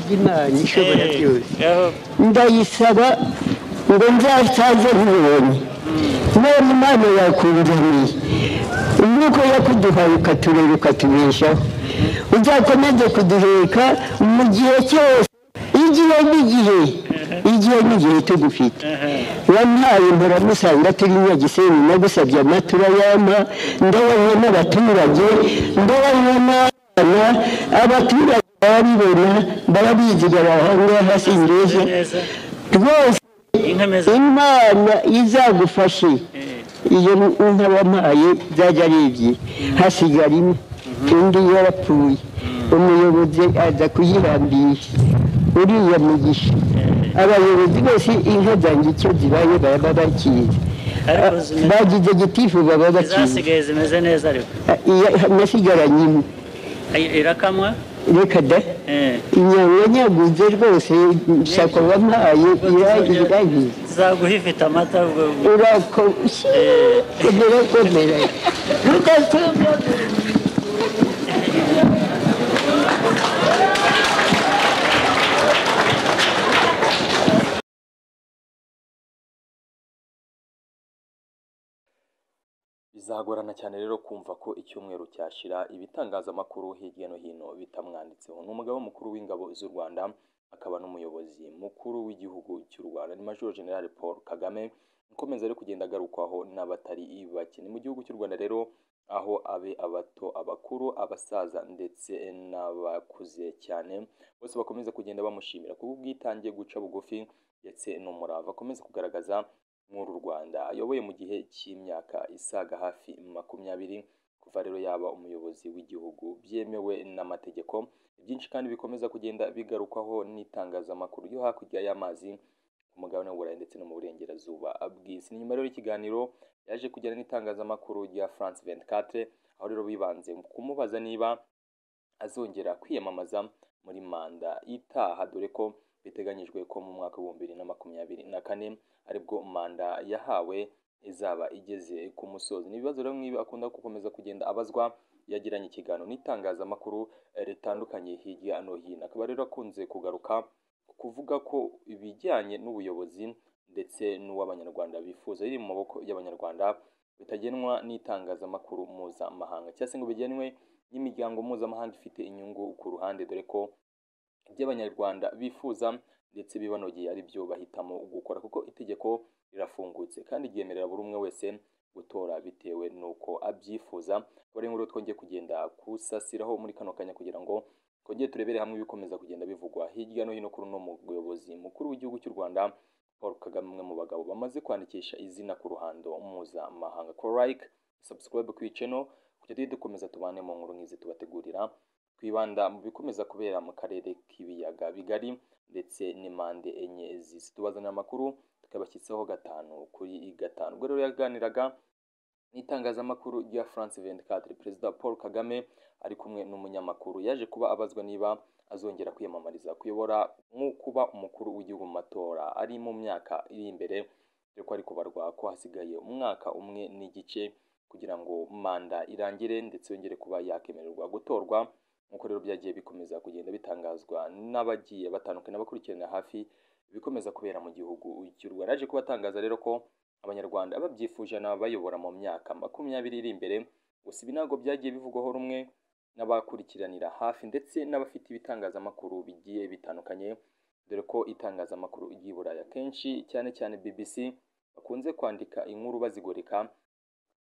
ry'Imana ishobora byose aho ndayisaba ngo nzasaze nkubonye none imana yakunzaniye umwuka wo kuduhaye ukaturera ukatubeshaho uzakomeze kuduheka mu gihe cyose igihe n'igihe igihe n'igihe tugufite wampaye mpora turi nyagisenyi nagusabye amatura y'ama ndabanywa n'abaturage ndabanywa n'abana abaturage barabibona barabiziga ahangaha singeze neza rwose inkomeza imana izagufashe iyo nka wampaye byajya ari ebyiri hasigara imwe undi yarapfuye umuyobozi aza kuyihambisha uriya mugisha abayobozi bose inka zanjye icyo zibaye baba bakizi ariko zimeze bagize gitifu baba bakizi izasigaye zimeze neza ariko nasigaranye imwe Ay- irakamwa reka da eh, inyama nyaguze rwose nshaka wampaye iragiye iragiye zaguha ifite amata ubwo urakoshye komera komera rudasumba Bizagorana cyane rero kumva ko icyumweru cyashira ibitangazamakuru hirya no hino bitamwanditseho ni umugaba mukuru w'ingabo z'u Rwanda akaba n'umuyobozi mukuru w'igihugu cy'u Rwanda ni Major General Paul Kagame ukomeza ari kugenda agarukwaho n'abatari bake ni mu gihugu cy'u Rwanda rero aho abe abato abakuru abasaza ndetse n'abakuze cyane bose bakomeza kugenda bamushimira kubw'itangiye guca bugufi ndetse n'umurava akomeza kugaragaza nk'uru Rwanda ayoboye mu gihe cy'imyaka isaga hafi makumyabiri kuva rero yaba umuyobozi w'igihugu byemewe n'amategeko byinshi kandi bikomeza kugenda bigarukwaho n'itangazamakuru yo hakurya y'amazi ku mugabane w'uburayi ndetse no mu burengerazuba bw'isi ni nyuma rero y'ikiganiro yaje kujyana n'itangazamakuru rya France 24 aho rero bibanze mu kumubaza niba azongera kwiyamamaza muri manda itaha dore ko biteganyijwe ko mu mwaka w'ibihumbi bibiri na makumyabiri na kane aribwo manda yahawe izaba igeze ku musozi ni ibibazo rero nk'ibi akunda gukomeza kugenda abazwa yagiranye ikiganiro n'itangazamakuru eh, ritandukanye hirya no hino akaba rero akunze kugaruka ku kuvuga ko ibijyanye n'ubuyobozi ndetse n'uw'abanyarwanda bifuza biri mu maboko y'abanyarwanda bitagenwa n'itangazamakuru mpuzamahanga cyangwa se ngo bigenwe n'imiryango mpuzamahanga ifite inyungu ku ruhande dore ko ibyo abanyarwanda bifuza ndetse bibanogeye ari byo bahitamo gukora kuko itegeko rirafungutse kandi ryemerera buri umwe wese gutora bitewe n'uko abyifuza bari muri twongeye kugenda kusasiraho muri kano kanya kugira ngo twongere turebere hamwe ibikomeza kugenda bivugwa hirya no hino kuri uno muyobozi mukuru w'igihugu cy'u rwanda paul kagame umwe mu bagabo bamaze kwandikisha izina ku ruhando mpuzamahanga ko like subscribe ku iceno kujya tujye dukomeza tubane mu nkuru nk'izi tubategurira twibanda mu bikomeza kubera mu karere k'ibiyaga bigari ndetse n'impande enye z'isi tubazanira amakuru tukabashyisaho gatanu kuri gatanu ubwo rero yaganiraga n'itangazamakuru rya France 24 perezida Paul Kagame ari kumwe n'umunyamakuru yaje kuba abazwa niba azongera kwiyamamariza kuyobora nk'ukuba umukuru w'igihugu mu matora ari mu myaka iri imbere dore ko ari kubarwa ko hasigaye umwaka umwe n'igice kugira ngo manda irangire ndetse yongere kuba yakemererwa gutorwa nk'uko rero byagiye bikomeza kugenda bitangazwa n'abagiye batandukanye abakurikirana hafi ibikomeza kubera mu gihugu cy'u Rwanda yaje kubatangaza rero ko abanyarwanda babyifuje n'abayobora mu myaka makumyabiri iri imbere gusa ibi ntabwo byagiye bivugwaho rumwe n'abakurikiranira hafi ndetse n'abafite ibitangazamakuru bigiye bitandukanye dore ko itangazamakuru ry'i Buraya kenshi cyane cyane BBC bakunze kwandika inkuru bazigoreka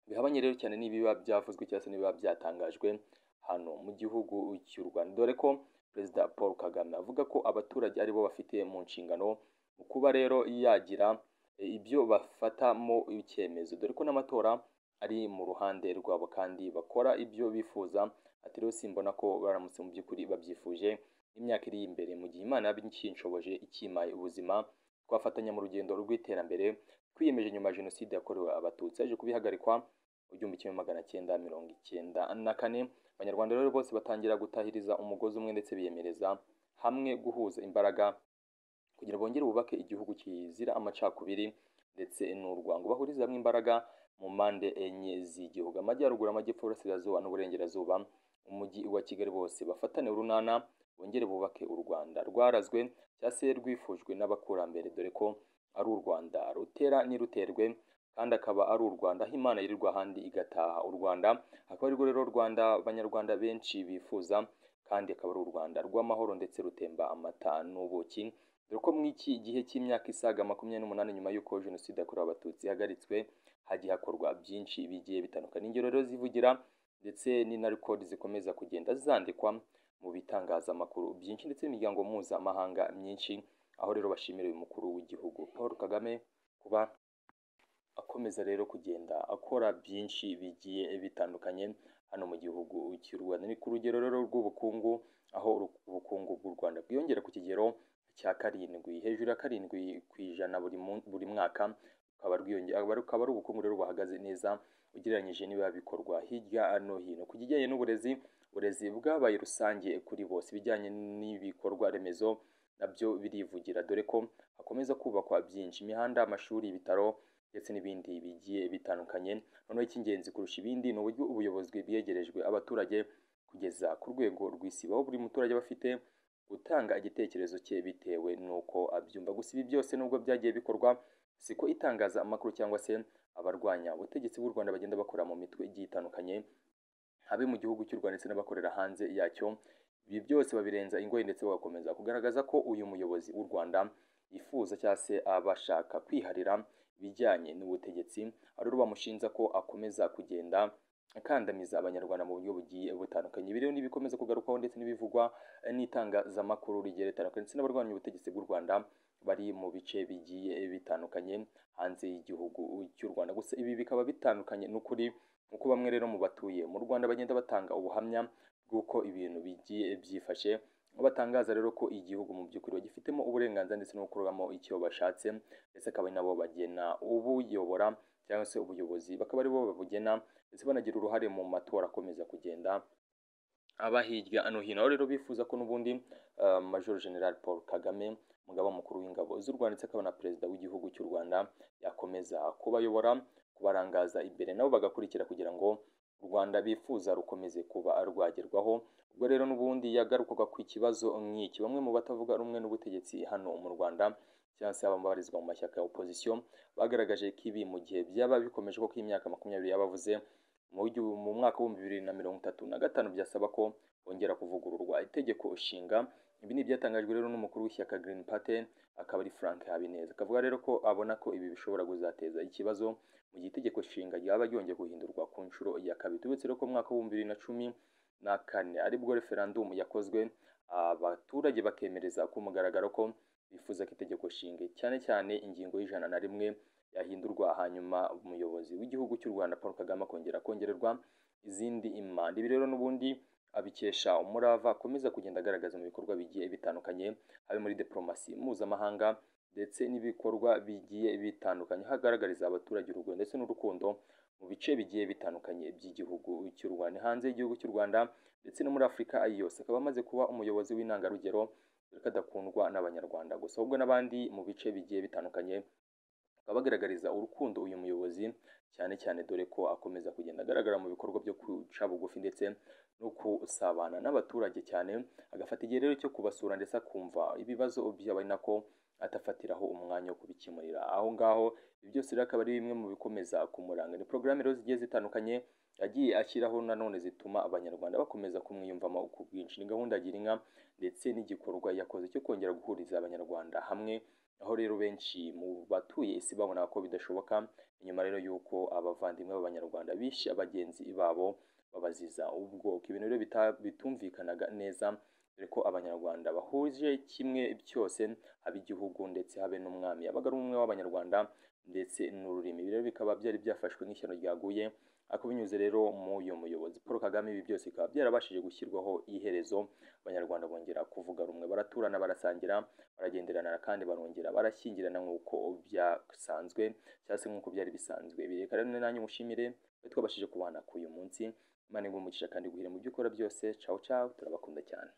bihabanye rero cyane n'ibiba byavuzwe cyangwa se n'ibiba byatangajwe hano mu gihugu cy'u Rwanda dore ko perezida Paul Kagame avuga ko abaturage aribo bafite mu nshingano mu kuba rero yagira e, ibyo bafatamo icyemezo dore ko n'amatora ari mu ruhande rwabo kandi bakora ibyo bifuza ati rero simbona ko baramutse mu by'ukuri babyifuje imyaka iri imbere mu gihe imana yabinshoboje ikimaye ubuzima twafatanya mu rugendo rw'iterambere twiyemeje nyuma ya jenoside yakorewe abatutsi yaje kubihagarikwa mu gihumbi kimwe magana cyenda mirongo icyenda na kane abanyarwanda rero bose batangira gutahiriza umugozi umwe ndetse biyemereza hamwe guhuza imbaraga kugira bongere bubake igihugu kizira amacakubiri ndetse n'urwango bahuriza hamwe imbaraga mu mpande enye z'igihugu amajyaruguru amajyepfo iburasirazuba n'uburengerazuba umujyi wa kigali bose bafatane urunana bongere bubake u rwanda rwarazwe cyangwa se rwifujwe n'abakurambere dore ko ari u rwanda rutera ntiruterwe kandi akaba ari u rwanda aho imana yirirwa ahandi igataha u rwanda akaba arirwo rero rwanda abanyarwanda benshi bifuza kandi akaba ari u rwanda rw'amahoro ndetse rutemba amata n'ubuki dore ko mu iki gihe cy'imyaka isaga makumyabiri n'umunani nyuma y'uko jenoside yakorewe abatutsi ihagaritswe hagiye hakorwa byinshi bigiye bitandukanye ingero rero zivugira ndetse ni na rekodi zikomeza kugenda zandikwa mu bitangazamakuru byinshi ndetse n'imiryango mpuzamahanga myinshi aho rero bashimira uyu mukuru w'igihugu paul kagame kuba akomeza rero kugenda akora byinshi bigiye bitandukanye hano mu gihugu cy'u rwanda ni ku rugero rero rw'ubukungu aho ubukungu bw'u rwanda bwiyongera ku kigero cya karindwi hejuru ya karindwi ku ijana buri mun- buri mwaka rukaba rwiyongera rukaba ari ubukungu rero buhagaze neza ugereranyije n'ibiba bikorwa hirya no hino ku kijyanye n'uburezi uburezi bwabaye rusange kuri bose ibijyanye n'ibikorwa remezo nabyo birivugira dore ko hakomeza kubakwa byinshi imihanda amashuri ibitaro ndetse n'ibindi bigiye bitandukanye noneho icy'ingenzi kurusha ibindi ni uburyo ubuyobozi bwegerejwe abaturage kugeza ku rwego rw'isi aho buri muturage aba afite gutanga igitekerezo cye bitewe n'uko abyumva gusa ibi byose nubwo byagiye bikorwa siko itangaza amakuru cyangwa se abarwanya ubutegetsi bw'u rwanda bagenda bakora mu mitwe igiye itandukanye habe mu gihugu cy'u rwanda ndetse n'abakorera hanze yacyo ibi byose babirenza ingoyi ndetse bagakomeza kugaragaza ko uyu muyobozi w'u rwanda yifuza cyangwa se abashaka kwiharira ibijyanye n'ubutegetsi aho rero bamushinja ko akomeza kugenda akandamiza abanyarwanda mu buryo bugiye butandukanye ibi rero n'ibikomeza kugarukwaho ndetse n'ibivugwa n'itangazamakuru rigiye ritandukanye ndetse n'abarwanya ubutegetsi bw'u rwanda bari mu bice bigiye bitandukanye hanze y'igihugu cy'u rwanda gusa ibi bikaba bitandukanye n'ukuri kuko bamwe rero mu batuye mu rwanda bagenda batanga ubuhamya bw'uko ibintu bigiye byifashe aho batangaza rero ko igihugu mu by'ukuri bagifitemo uburenganzira ndetse no gukoramo icyo bashatse ndetse akaba ari nabo bagena ubuyobora cyangwa se ubuyobozi bakaba aribo babugena ndetse banagira uruhare mu matora akomeza kugenda aba hirya no hino aho rero bifuza ko n'ubundi eh, major general paul kagame umugaba mukuru w'ingabo z'u rwanda ndetse akaba na perezida w'igihugu cy'u rwanda yakomeza kubayobora kubarangaza imbere nabo bagakurikira kugira ngo u rwanda bifuza rukomeze kuba rwagerwaho ubwo rero n'ubundi yagarukaga ku kibazo nk'iki bamwe mu batavuga rumwe n'ubutegetsi hano mu rwanda cyangwa se ababarizwa mu mashyaka ya opozisiyo bagaragaje ko ibi mu gihe byaba bikomeje ko imyaka makumyabiri yabavuze mu gihu- mu mwaka w'ibihumbi bibiri na mirongo itatu na gatanu byasaba ko bongera kuvugururwa itegeko nshinga ibi ni ibyatangajwe rero n'umukuru w'ishyaka Green Party akaba ari Frank Habineza akavuga rero ko abona ko ibi bishobora kuzateza ikibazo mu gihe itegeko nshinga ryaba ryongeye guhindurwa ku nshuro ya kabiri tubetse rero ko mu mwaka w'ibihumbi bibiri na cumi na kane aribwo referandumu yakozwe abaturage bakemereza ku mugaragaro ko bifuza ko itegeko nshinga cyane cyane ingingo y'ijana na rimwe yahindurwa hanyuma umuyobozi w'igihugu cy'u rwanda paul kagame akongera kongererwa izindi impanda ibi rero n'ubundi abikesha umurava akomeza kugenda agaragaza mu bikorwa bigiye bitandukanye habe muri diplomasi mpuzamahanga ndetse n'ibikorwa bigiye bitandukanye hagaragariza abaturage urugwiro ndetse n'urukundo mu bice bigiye bitandukanye by'igihugu cy'u rwanda hanze y'igihugu cy'u rwanda ndetse no muri afurika yose akaba amaze kuba umuyobozi w'intangarugero dore ko adakundwa n'abanyarwanda gusa ahubwo n'abandi mu bice bigiye bitandukanye bakaba bagaragariza urukundo uyu muyobozi cyane cyane dore ko akomeza kugenda agaragara mu bikorwa byo kwica bugufi ndetse no kusabana n'abaturage cyane agafata igihe rero cyo kubasura ndetse akumva ibibazo byabo ari nako atafatiraho umwanya wo kubikemurira aho ngaho ibi byose rero akaba ari bimwe mu bikomeza kumuranga ni porogaramu rero zigiye zitandukanye yagiye ashyiraho nanone zituma abanyarwanda bakomeza kumwiyumvamo ku bwinshi ni gahunda agira inka ndetse n'igikorwa yakoze cyo kongera guhuriza abanyarwanda hamwe aho rero benshi mu batuye isi babona ko bidashoboka inyuma rero y'uko abavandimwe b'abanyarwanda bishe bagenzi babo babaziza ubwoko ibintu rero bita- bitumvikanaga neza dore ko abanyarwanda bahuje kimwe cyose haba igihugu ndetse habe n'umwami yabaga ari umwe w'abanyarwanda ndetse n'ururimi Ibi rero bikaba byari byafashwe nk'ishyano ryaguye ariko binyuze rero muyo muyobozi paul kagame ibi byose bikaba byarabashije gushyirwaho iherezo abanyarwanda bongera kuvuga rumwe baraturana barasangira baragenderana kandi barongera barashyingirana nk'uko byasanzwe cyangwa se nk'uko byari bisanzwe Ibi reka rero nanjye mushimire twe twabashije kubana k'uyu munsi imana iguhe umugisha kandi iguhere mu byo ukora byose cawu cawu turabakunda cyane